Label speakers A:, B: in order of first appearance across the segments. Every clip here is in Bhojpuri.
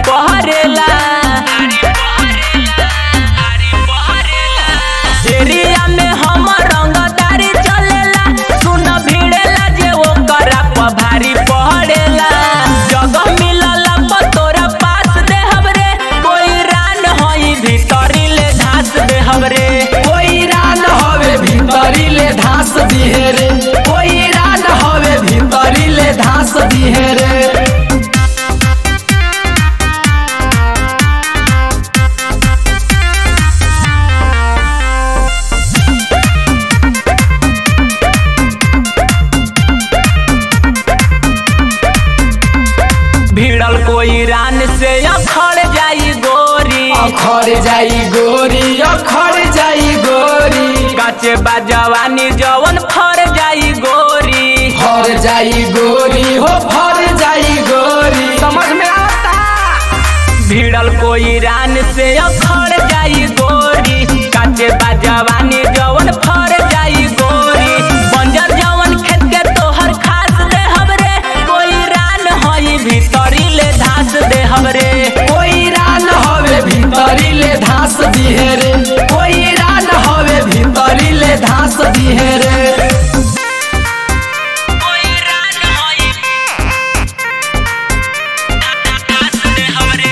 A: पहरेला एरिया में हम रंगदारी चलेला सुन भिड़ेला जे ओकरा पर भारी पहरेला जगह मिलला पर तोरा पास दे हमरे कोई रान होई भीतरी ले धास दे हमरे
B: कोई रान हवे भीतरी ले धास दिहे रे कोई रान हवे भीतरी ले धास दिहे रे
A: भिड़ल कोई रान से अखड़ जाई गोरी
B: अखर जाई गोरी अखर जाई गोरी
A: काचे बा जवानी जवन फर जाई गोरी
B: फर जाई गोरी हो फर जाई गोरी समझ में आता
A: भिड़ल कोई रान से अखड़ जाई गोरी काचे बा जवानी जवन फर जाई गोरी बंजर जवन खेत के तोहर खास दे हमरे कोई रान होई भीतरी ले धास दे हमरे
B: कोई रान हवे भीतरी ले धास दिहे रे कोई रान हवे भीतरी ले धास दिहे रे
A: कोई रान होई धास दे हमरे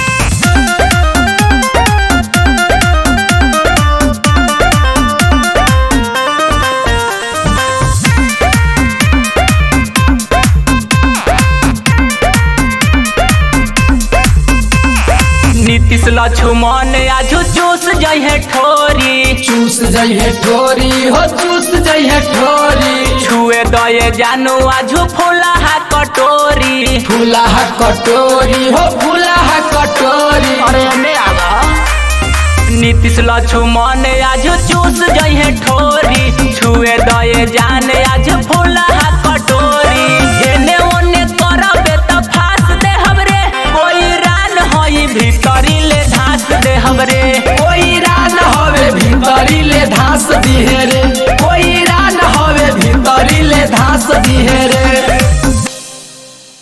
A: नीतीश लक्ष्मण आजू चूस जइहे ठोरी
B: चूस जइहे ठोरी हो चूस जइहे ठोरी
A: छुए दये जानू आजू फूला कटोरी
B: फूला कटोरी हो फूला कटोरी
A: अरे ने आगा नीतीश लक्ष्मण आजू चूस जइहे ठोरी छुए दये जान आज फूला